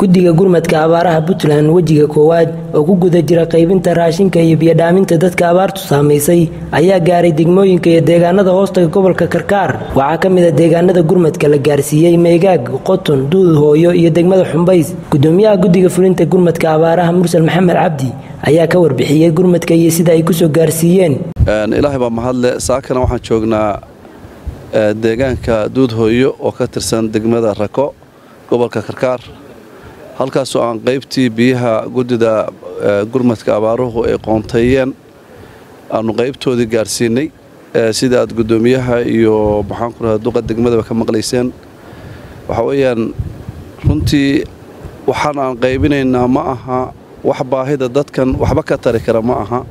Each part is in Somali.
guddiga gurmadka abaaraha puntland wejiga koowaad oo ku guda jira qaybinta raashinka iyo biyodhaaminta dadka abaartu saamaysay ayaa gaaray degmooyinka iyo deegaanada hoostaga gobolka karkaar waxaa ka mid a deegaanada gurmadka la gaarsiiyey meegaag qoton duud hooyo iyo degmada xumbays gudoomiyaha guddiga fulinta gurmadka abaaraha mursal maxamed cabdi ayaa ka warbixiyey gurmadka iyo sida ay kusoo gaarsiiyeen ilaahay baa mahadle saakana waxaan joognaa deegaanka duud hooyo oo ka tirsan degmada rako gobolka karkaar halkaasoo aan qaybtii biyaha guddida gurmadka abaaruhu ay qoonteeyeen aanu qaybtoodii gaarsiinay sida aad guddoomiyaha iyo maxaan ku rahaa duqa degmadaba ka maqlayseen waxa weeyaan runtii waxaan aan qaybinaynaa ma aha wax baahida dadkan waxba ka tari kara ma aha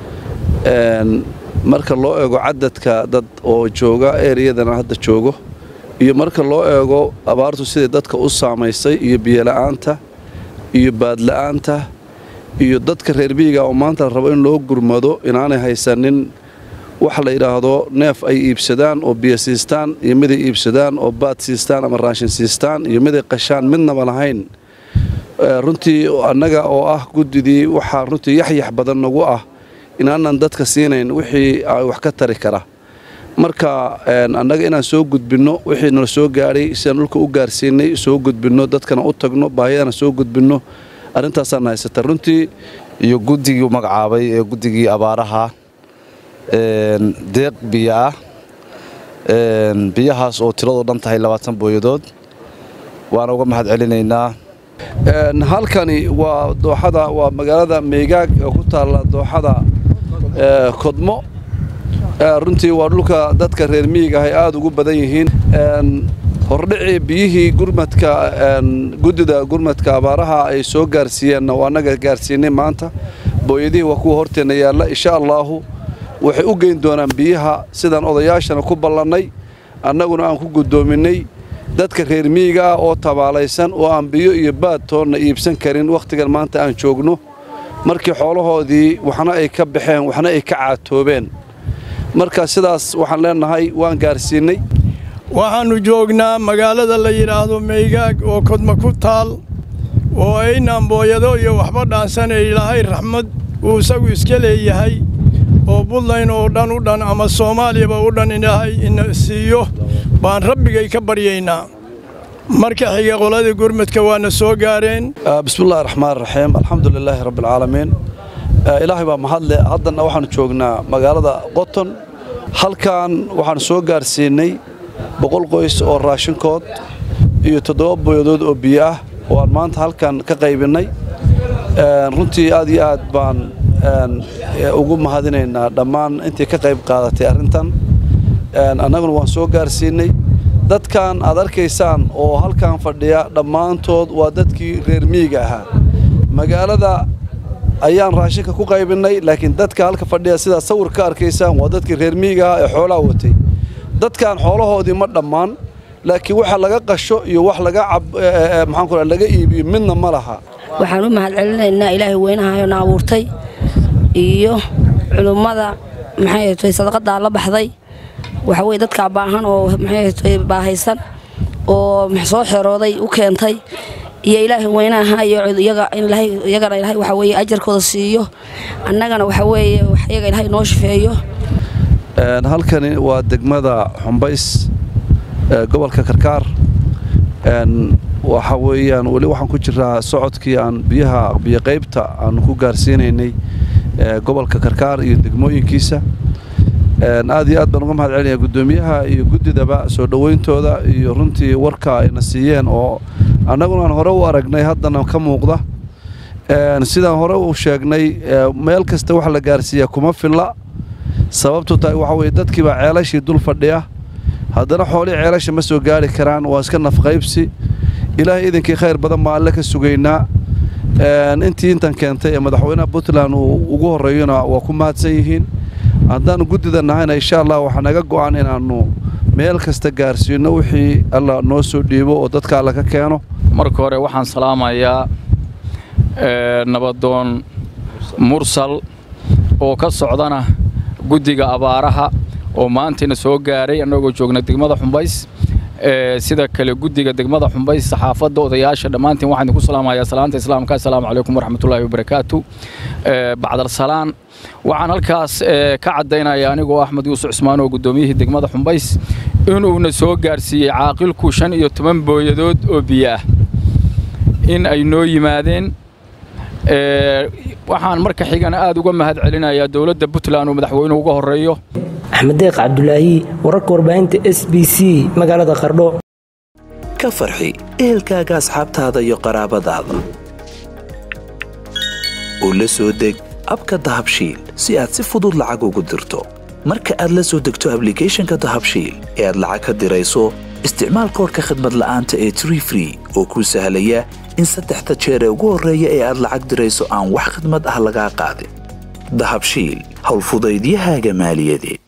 marka loo eego cadadka dad oo jooga ereyadana hadda joogo iyo marka loo eego abaartu sidai dadka u saamaysay iyo biyola'aanta iyo baadla'aanta iyo dadka reer miyiga oo maanta la rabo in loo gurmado inaanay haysanin wax la yidhaahdo neef ay iibsadaan oo biyo siistaan iyo miday iibsadaan oo baad siistaan ama raashin siistaan iyo miday qashaan midnaba lahayn runtii annaga oo ah guddidii waxaa runtii yaxyax badan nagu ah inaanan dadka siinayn wixii wax ka tari kara marka annaga inaan soo gudbinno wixii nala soo gaadhay sidaan dhulka u gaarsiinay soo gudbinno dadkana u tagno baahiyadana soo gudbinno arrintaasaan haysata runtii iyo guddigii magacaabay ee guddigii abaaraha deeq biyo ah biyahaas oo tiradoo dhan tahay labaatan booyadood waana uga mahad celinaynaa halkani waa dooxada waa magaalada meegaag oo ku taalla dooxada kodmo runtii waa dhulka dadka reer miyiga ahay aad ugu badan yihiin hordhicii biyihii gurmadka guddida gurmadka abaaraha ay soo gaarsiiyeenna waa annaga gaarsiinay maanta booyadihii waa kuwa horteenna yaalla insha allaahu waxay u geyn doonaan biyaha sidaan odayaashana ku ballannay annaguna aan ku guddoominnay dadka reer miyiga ah oo tabaalaysan oo aan biyo iyo baad toonna iibsan karin wakhtigan maanta aan joogno markii xoolahoodii waxna ay ka baxeen waxna ay ka caatoobeen marka sidaas waxaan leennahay waan gaarsiinnay waxaannu joognaa magaalada la yidhaahdo meeygaag oo kodma ku taal oo aynaan booyado iyo waxba dhaansanay ilaahay raxmad uu isagu iska leeyahay oo buntland oo dhan u dhan ama soomaaliyaba u dhan ilaahay ina siiyo baan rabbigay ka baryaynaa marka xiga qoladii gurmadka waana soo gaareen bismillahi raxmaan raxiim alxamdu lilaahi rabbialcaalamiin ilaahay baa mahadle haddanna waxaannu joognaa magaalada qoton halkan waxaan soo gaarsiinnay boqol qoys oo raashinkood iyo toddoba booyadood oo biyo ah oo aan maanta halkan ka qaybinnay runtii aad iyo aad baan ugu mahadinaynaa dhammaan intii ka qayb qaadatay arrintan annaguna waan soo gaarsiinnay dadkan aad arkaysaan oo halkan fadhiya dhammaantood waa dadkii reer miyiga ahaa magaalada ayaan raashinka ku qaybinnay laakiin dadka halka fadhiya sidaad sawir ka arkaysaan waa dadkii reer miyiga ahaa ee xoolaha watay dadkan xoolahoodii ma dhammaan laakiin waxa laga qasho iyo wax laga maxaanku laga iibiyo midna ma laha waxaan u mahad celinaynaa ilaahay weynahayona abuurtay iyo culummada maxay tahay sadaqadaa la baxday waxa weye dadkaa baahan oo maxay tahay baahaysan oo soo xerooday u keentay iyo ilaahay weynaha iyo iyagana ilaahay waxa weeye ajarkooda siiyo annagana waxa weeye iyaga ilaahay noo shafeeyo halkani waa degmada xumbays gobolka karkaar waxa weeyaan weli waxaan ku jiraa socodkii aan biyaha biyo qaybta aanu ku gaarsiinaynay gobolka karkaar iyo degmooyinkiisa aad iyo aad baan uga mahad celinaya guddoomiyaha iyo guddidaba soo dhowayntooda iyo runtii warka ayna siiyeen oo annaguna aan hore u aragnay haddana ka muuqda sidaan hore u sheegnay meel kasta wax la gaarsiiyaa kuma filla sababtu tahay waxa weye dadkiibaa ceelashii dul fadhiya haddana xoolihii ceelasha ma soo gaari karaan waa iska nafqaybsi ilaahay idinkii khayr badan baan alle ka sugaynaa intii intan keentay ee madaxweynaha puntland uu ugu horreeyona waa ku mahadsan yihiin haddaannu guddida nahayna insha allah waxaa naga go'an inaannu meel kasta gaarsiinno wixii alla noo soo dhiibo oo dadka alla ka keeno marka hore waxaan salaamayaa nabadoon mursal oo ka socdana guddiga abaaraha oo maantayna soo gaaray annagoo joogna degmada xumbays sida kale guddiga degmada xumbays saxaafadda odayaasha dhammaantiin waxaan idinku salaamayaa salaanta islaamka assalaamu calaykum waraxmatullaahi wabarakaatu bacdal salaan waxaan halkaas ka caddaynaya anigoo axmed yuusuf cismaan oo guddoomiyihii degmada xumbays inuuna soo gaarsiiyey caaqilku shan iyo toban booyadood oo biyo ah in ay noo yimaadeen waxaan marka xigana aad uga mahad celinayaa dowladda puntland uu madaxweynuhu uga horreeyo axmed deeq cabdulaahi wararka warbaahinta s b c magaalada qardho ka farxi ehelkaaga asxaabtaada iyo qaraabadaada oo la soo deg abka dahabshiil si aad si fudud lacag ugu dirto marka aad la soo degto ablicathonka dahabshiil ee aad lacag ka dirayso isticmaal koorka khadmad la'aanta ee tree free oo kuu sahlaya in saddexda jeer ee ugu horreeya ee aad lacag dirayso aan wax khadmad ah lagaa qaadin dahabshiil howlfudaydiyahaaga maaliyadeed